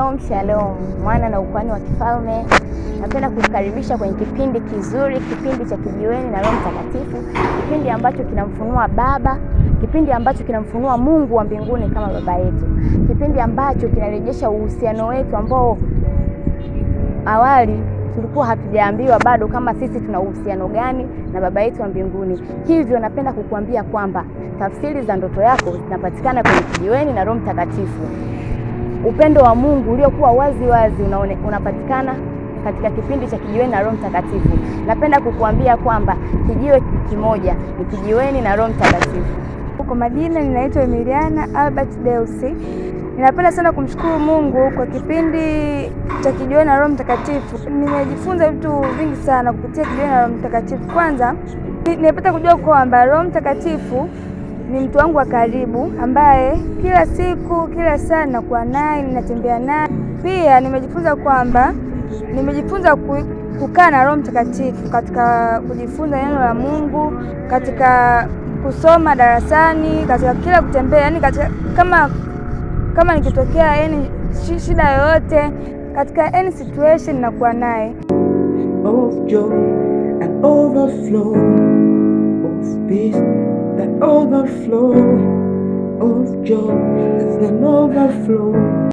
Shalom shalom, mwana na ukwani wa kifalme. Napenda kukukaribisha kwenye kipindi kizuri, kipindi cha Kijiweni na Roho Mtakatifu, kipindi ambacho kinamfunua Baba, kipindi ambacho kinamfunua Mungu wa mbinguni kama baba yetu, kipindi ambacho kinarejesha uhusiano wetu ambao awali tulikuwa hatujaambiwa bado kama sisi tuna uhusiano gani na baba yetu wa mbinguni. Hivyo napenda kukuambia kwamba tafsiri za ndoto yako zinapatikana kwenye Kijiweni na Roho Mtakatifu. Upendo wa Mungu uliokuwa wazi wazi unaone, unapatikana katika kipindi cha Kijiweni na Roho Mtakatifu. Napenda kukuambia kwamba kijiwe kimoja ni Kijiweni na Roho Mtakatifu. Kwa majina ninaitwa Emiliana Albert Deusi. Ninapenda sana kumshukuru Mungu kwa kipindi cha Kijiweni na Roho Mtakatifu. Nimejifunza vitu vingi sana kupitia Kijiweni na Roho Mtakatifu. Kwanza nimepata kujua kwamba Roho Mtakatifu ni mtu wangu wa karibu ambaye kila siku kila saa ninakuwa naye, ninatembea naye. Pia nimejifunza kwamba nimejifunza kukaa na Roho Mtakatifu katika kujifunza neno la Mungu, katika kusoma darasani, katika kila kutembea, yani katika kama kama nikitokea yani shida yoyote katika any situation nakuwa naye. of joy and overflow of peace that overflow of joy and overflow